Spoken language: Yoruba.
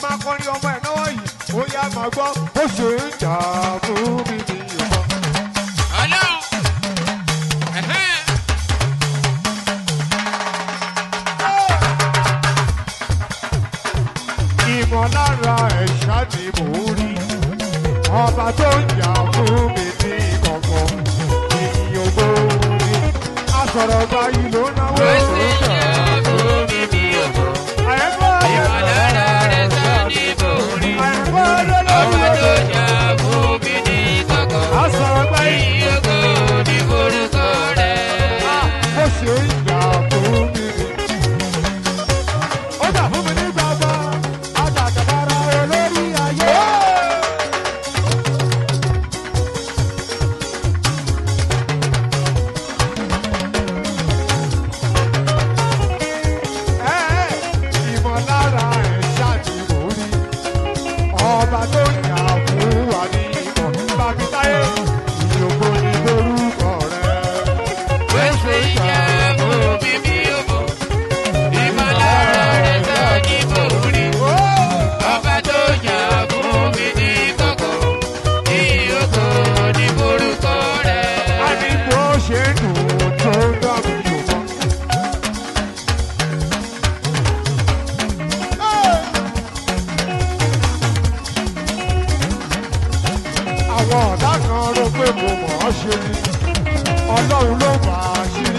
máa kọrin ọmọ ẹ̀ náwó yìí ó yá máa gbọ́ ó ṣe ń jà fún mi ní ìbọn. Ọlọ́run. Ẹ̀hẹ́n. ìmọ̀lára ẹ̀ṣá ni mò ń rí ọba tó ń jà fún mi ní kọ̀kọ̀ ènìyàn gbòòrì asọ̀rọ̀ báyìí ló náwó Ó sì yẹ fún mi bí ògo. àyẹ̀kọ́ Ìmọ̀lára rẹ̀ sọ ní borí. àyẹ̀kọ́ Ọba tó lọ́lọ́rọ́ jà fún mi ní kọ̀kọ̀. asọ̀rọ̀ báyìí Ìyókò ní forúkọ rẹ̀. ó ṣe ń jà fún mi ní. ó jà fún mi ní gbàgbọ́ àjàkàbára olórí ayé. ìmọ̀lára ẹ̀ ṣàtìmọ̀ rí ọba tó ń jà fún wa ní ìmọ̀ bàbí táyé ìyókò ní lórúkọ rẹ̀. Ó sì yẹ fún mi bí ògo. Ìmọ̀lára rẹ̀ sọ ní borí. Ọba tó jà fún mi ní kọ̀kọ̀. Ìyókò ní forúkọ rẹ̀. a ní bó ṣe dùn tó dàbí yòókàn. àwọn ọ̀dà kan rò pé mo mọ̀ ọ́ ṣe ni ọlọ́run ló bá a ṣe